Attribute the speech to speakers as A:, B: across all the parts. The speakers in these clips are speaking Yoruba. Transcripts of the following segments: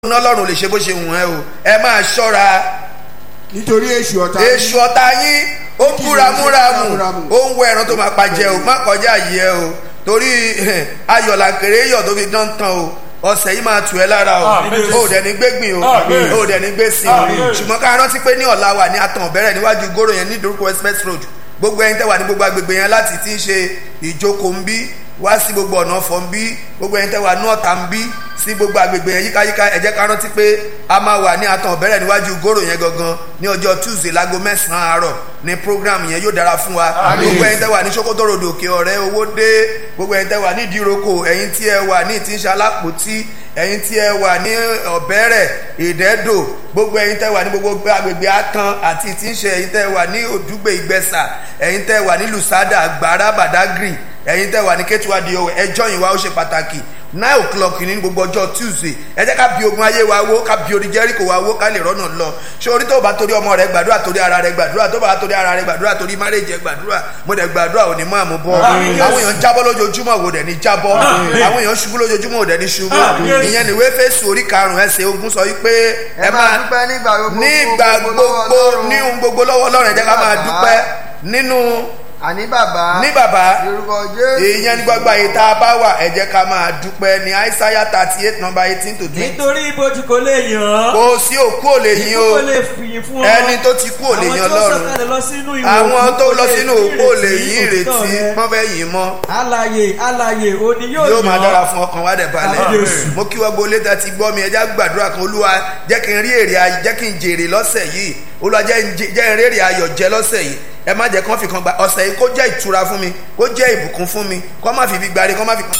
A: ná lọ́rùn lè ṣe bó ṣe wùn ẹ́ o ẹ máa ṣọ́ra
B: nítorí èṣù ọ̀tá
A: èṣù ọ̀tá yín ó ń búramúramù ó ń wọ ẹran tó máa pa jẹ o má kọjá yìí ẹ o torí ayọ̀ làǹkèrè yọ̀ tó fi dán tán o ọ̀sẹ̀ yìí máa tù ẹ́ lára o
C: Àmín.
A: o dẹ̀ ní gbégbìn o
C: Àmín.
A: o dẹ̀ ní gbèsè o
C: Àmín.
A: ṣùgbọ́n ká rántí pé ní ọ̀la wà ní atàn bẹ̀rẹ̀ níwájú góró yẹn ní ìdórúkọ express road gbogbo ẹyin tẹ́ wà ní gbogbo agbègbè yẹn láti ti ń ṣe ìjókòó ń bí wá sí gbogbo ọ̀nà ọ̀fọ̀ ń bí gbogbo ẹyin tẹ́ wà ní ọ̀tà ń bí sí gbogbo agbègbè yẹn yíkáyíká ẹ jẹ́ ká rántí pé a máa wà ní atàn bẹ̀rẹ̀ níwájú góró yẹn gangan ní ọjọ́ tuesday láago mẹ́sàn-án àárọ̀ ní program yẹn yóò dára fún wa gbogbo ẹyin tẹ́ wà ní sokoto road òkè ọ̀rẹ́ owó dé gbogbo ẹyin tẹ́ wà ní ìdíròkò ẹyin tí ẹ wà ní ìtìṣe alápòtí ẹyin tí ẹ wà ní ọ̀bẹ́rẹ̀ ìdẹ́dò gbogbo ẹyin tẹ́ wà ní gbogbo agbègbè atan àti ìtìṣe ẹyin tẹ́ wà ní òdúgbè ìgbẹ́sà ẹyin tẹ́ wà ní lusada àgbàrá badagry ẹyin tẹ́ wà ní kétuwádìí ọwọ́ ẹjọ́ yìí wá ó ṣe pàtàkì nine o'clock ní gbogbo ọjọ́ tuesday ẹ jẹ́ ká bi ogun ayé wa wó ká bi odi jẹ́ríkò wa wó ká lè rọ́nà lọ ṣé orí tó bá torí ọmọ rẹ gbàdúrà torí ara rẹ gbàdúrà tó bá torí ara rẹ gbàdúrà torí márèjì ẹ gbàdúrà mo dẹ̀ gbàdúrà ò ní mú àmú bọ́
C: Àmín.
A: àwọn èèyàn jábọ́ lójoojúmọ́ wò dẹ̀ ní jábọ́
C: Àmín.
A: àwọn èèyàn ṣubú lójoojúmọ́ wò dẹ̀ ní ṣubú
C: Àmín.
A: ìyẹn ni wéfésù orí karùn-ún ẹsẹ̀ ogun sọ wípé
D: ẹ máa dúpẹ́ nígbà gbogbo
A: nígbà
D: gbogbo lọ́wọ́
A: gbogbo
D: Ọlọ́run.
A: ní ohun gbogbo lọ́wọ́ ọlọ́run ẹ jẹ́ ká máa
D: Bàbá.
A: dúpẹ́ nínú
D: àní bàbá
A: ní bàbá
D: yorùbá jésù
A: èèyàn ní gbọ́gbà yìí tá a bá wà ẹ jẹ́ ká máa dúpẹ́ ní àìsáyà thirty eight number eighteen to twenty
E: nítorí ibojì kò lè yàn án
A: kò sí òkú ò lè yín
E: ikú
A: o
E: kò lè fìyìn fún ọ
A: ẹni tó ti kú ò lè yín
E: àwọn tó
A: ọlọ́run
E: sọ̀kalẹ̀ lọ sínú ìwò
A: àwọn
E: òkú
A: tó
E: kò
A: lọ
E: lè
A: sínú
E: fi
A: òkú ò lè yín
E: òtítọ́
A: ìrètí
E: rẹ.
A: wọ́n fẹ́ yìn mọ́
E: alààyè alààyè òní yóò
A: yóò máa
E: yàn
A: dára
E: án.
A: fún ọkàn wa dẹ̀ balẹ̀
E: Àmín Jésù.
A: mo kí wọ́n gbolé tá ti gbọ́ mi ẹja gbàdúrà kan olúwa jẹ́ kí n rí èrè ayọ̀ jẹ́ kí n jèrè lọ́sẹ̀ yìí olúwa jẹ́ n jẹ- jẹ́ n rí èrè ayọ̀ jẹ lọ́sẹ̀ yìí ẹ má jẹ́ kán fi kan gba ọ̀sẹ̀ yìí kó jẹ́ ìtura fún mi kó jẹ́ ìbùkún fún mi kó má fi fi gbari kó má fi kan.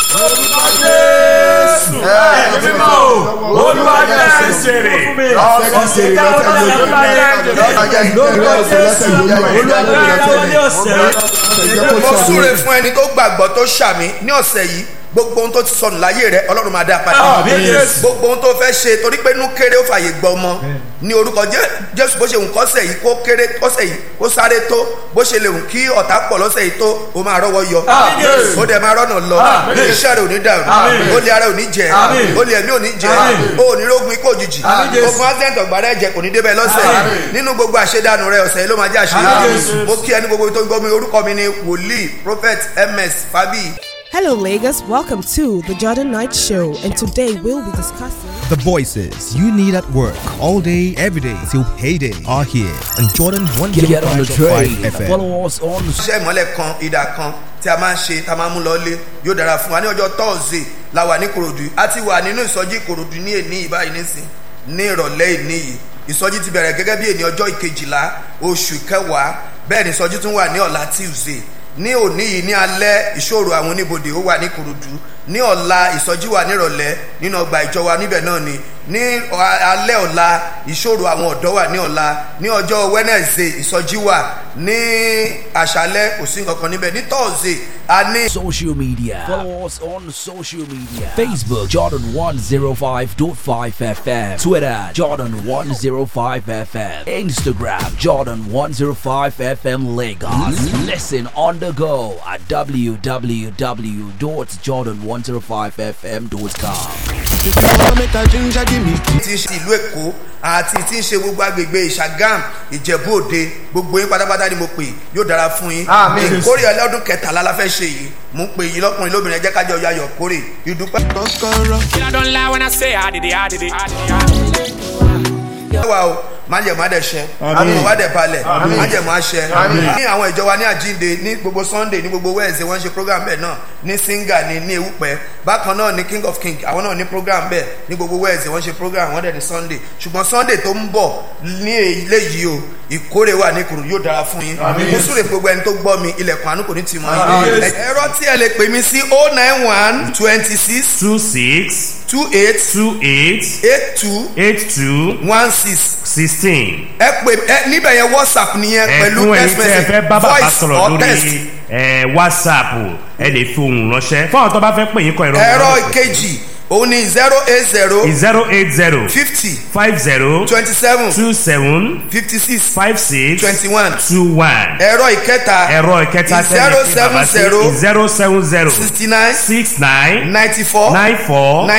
C: Jésù ẹ̀mí mímọ́ o olúwa jẹ́ ìṣeré ọ̀sẹ̀ ká ọlọ́run tó bá yẹ
E: lórúkọ jésù olúwa wọlé ọ̀sẹ̀
A: mo súre fún ẹni tó gbàgbọ́ tó ṣàmì ní ọ̀sẹ̀ yìí gbogbo ohun tó ti sọnù láyé rẹ ọlọ́run máa dá a padà
C: Àmín Jésù.
A: gbogbo ohun tó fẹ́ ṣe torí pé inú kéré ó fàyè gbọ́ ọmọ ní orúkọ Jé- jésù bó ṣe wù kọ́sẹ̀ yìí kó kéré kọ́sẹ̀ yìí kó sáré tó bó ṣe lè wù kí ọ̀tá pọ̀ lọ́sẹ̀ yìí tó o máa rọ́wọ́ yọ
C: Àmín Jésù.
A: ó dẹ̀ máa rọ́nà lọ
C: Àmín.
A: iṣẹ́ rẹ̀ ò ní dàrú
C: Àmín.
A: ó lé ara ò ní jẹ
C: Àmín.
A: ó lé ẹ̀mí ò ní jẹ
C: Àmín.
A: ó ò ní rógun ikú òjijì
C: Àmín Jésù.
A: gbogbo accident ọ̀gbàrá ẹ̀jẹ̀ kò ní débẹ̀ lọ́sẹ̀
C: Àmín.
A: nínú gbogbo àṣedànù rẹ ọ̀sẹ̀ yìí ló máa jẹ́
C: Àmín
A: àṣeyọrí
C: Jésù.
A: mo kí ẹni gbogbo tó ń gbọ́ mi orúkọ mi ni wòlíì prophet ms fabi.
F: Hello, Lagos. Welcome to the Jordan Knight Show, and today we'll be discussing.
G: The voices you need at work all day, every day till payday are here on Jordan
H: Get on the
G: 105.5
H: train.
G: FM.
H: Follow us on
A: iṣẹ́ ìmọ̀lẹ̀ kan ìdà kan tí a máa ń ṣe tá a máa ń mú lọ lé yóò dára fún wa ní ọjọ́ tọ́ọ̀sì la wà ní korodu a ti wà nínú ìsọjí korodu ní èní yìí báyìí nísìn ní ìrọ̀lẹ́ èní yìí ìsọjí ti bẹ̀rẹ̀ gẹ́gẹ́ bí èní ọjọ́ ìkejìlá oṣù kẹwàá bẹ́ẹ̀ ni ìsọjí tún wà ní ọ̀la tuesday ní òní yìí ní alẹ́ ìṣòro àwọn oníbodè ó wà ní korodu ní ọ̀la ìsọjí wà nírọ̀lẹ́ nínú ọgbà ìjọ wa níbẹ̀ náà ni ní ọ- alẹ́ ọ̀la ìṣòro àwọn ọ̀dọ́ wà ní ọ̀la ní ọjọ́ wednesday ìsọjí wà ní àṣálẹ́ kò sí nǹkan kan níbẹ̀ ní thursday a ní.
H: social media. Follow us on social media. Facebook Jordan 105.5 FM. Twitter Jordan 105 FM. Instagram Jordan 105 FM Lagos. Listen on the go at www.jordan105fm.com.
A: tí ń ṣe ìlú èkó àti tí ń ṣe gbogbo agbègbè ìṣàgàm ìjẹ̀bú òde gbogbo yín pátápátá ni mo pè yóò dára fún yín
D: Àmín.
A: ìkórè ọlọ́dún kẹtàlá la fẹ́ ṣe yìí mo ń pè yín lọ́kùnrin lóbìnrin ẹ jẹ́ kájọ yayọ̀ kórè ìdúpẹ́.
I: I don't lie when I say I did it, I did it. I did it.
A: wa o májẹ̀mú adẹ̀ṣẹ́ àmọ́ wa dẹ̀ balẹ̀ májẹ̀mú aṣẹ ní àwọn ìjọ wa ní àjínde ní gbogbo sunday ní gbogbo wednesday wọ́n ṣe program bẹ́ẹ̀ náà ní singa ní ní ewúpẹ́ bákan náà ní king of king àwọn náà ní program bẹ́ẹ̀ ní gbogbo wednesday wọ́n ṣe program wọ́n dẹ̀ ní sunday ṣùgbọ́n sunday tó ń bọ̀ ní ilé yìí o ìkórè wà ní kùrù yóò dára fún yín mo súre gbogbo ẹni tó gbọ́ mi ilẹ̀kùn àánú kò ní tì mọ́ yín ẹ̀rọ tí ẹ lè pè mí sí oh nine one twenty six
C: two six
A: two eight
C: two eight
A: eight two
C: eight two
A: one six
C: sixteen.
A: ẹ pè ẹ níbẹ̀ yẹn whatsapp nìyẹn pẹ̀lú
C: ẹ̀fún ẹ̀yin
A: text
C: tí ẹ fẹ́
A: message
C: bá bàbá
A: voice
C: sọ̀rọ̀
A: or text.
C: lórí ẹ̀, whatsapp ẹ lè fi ohùn ránṣẹ́ fún àwọn tó bá fẹ́ pè yín kọ ìrọ̀rùn.
A: ẹ̀rọ ìkejì òun ni zero eight zero
C: zero eight zero
A: fifty
C: five zero
A: twenty seven
C: two seven
A: fifty six
C: five six
A: twenty one
C: two one.
A: ẹ̀rọ ìkẹta
C: ẹ̀rọ ìkẹta
A: zero seven zero
C: zero seven zero
A: sixty nine
C: six nine
A: ninety four
C: nine four